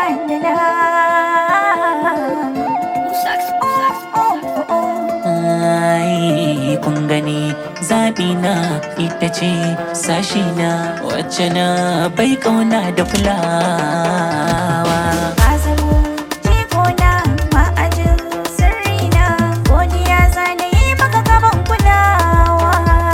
Ai, kun gani zaɓi na ita ce sashi na wacce na bai kauna da fulawa. Ka zamo jikona ma'ajin sirrina godiya zana yi maka gaban kulawa.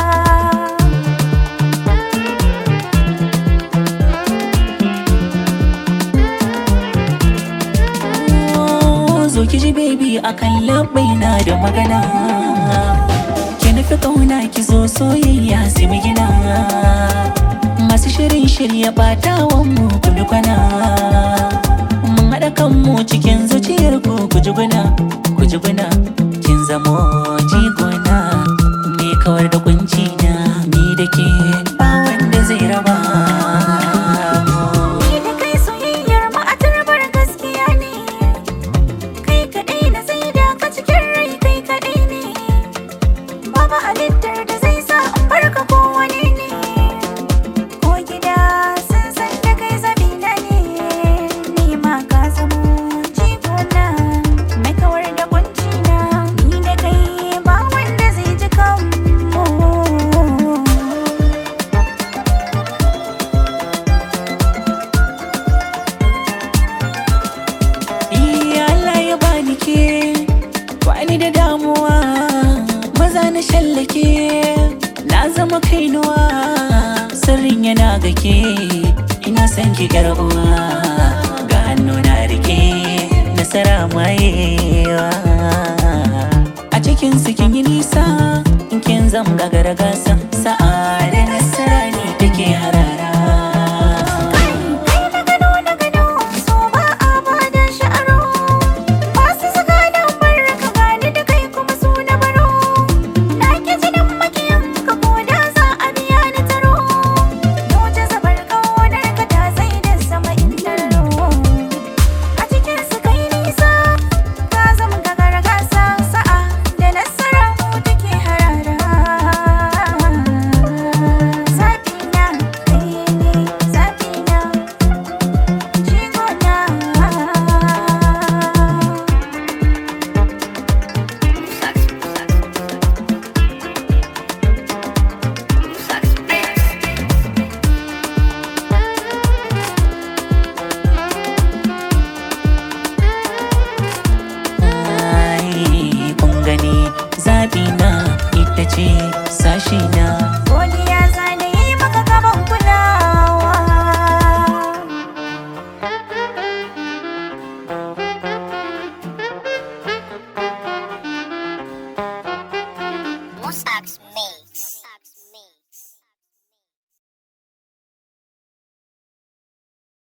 Oh, Zo ki ji baby akan labbai na da magana. Ki nufi kauna ki zo soyayya sai mu gina. Masu shirin shirya batawan mu ku bi kwana. Mun haɗa kanmu cikin zuciyar ku ku ji guna, ku ji guna. Kin zamo jigona, me kawar da kunci na ni da ke ba wanda zai raba. mu. Ni da kai soyayyar mu a tarbar gaskiya ne. Kai kaɗai na sai da ka cikin rai kai kaɗai ne. Babu halittar da zai sa in barka ko wani ne. Ko gida sun san da kai zabina ne. Ni ma ka zamo jikona mai kawar da kunci na. Ni da kai ba wanda zai ji kanmu. Iya Allah ya bani ke bani da damuwa maza na shallake na zama kainuwa sirrin yana ga ke ina son ki yar uwa ga hannu na rike nasara mayewa a cikin su kin yi nisa in kin zam gagara gasa sa'a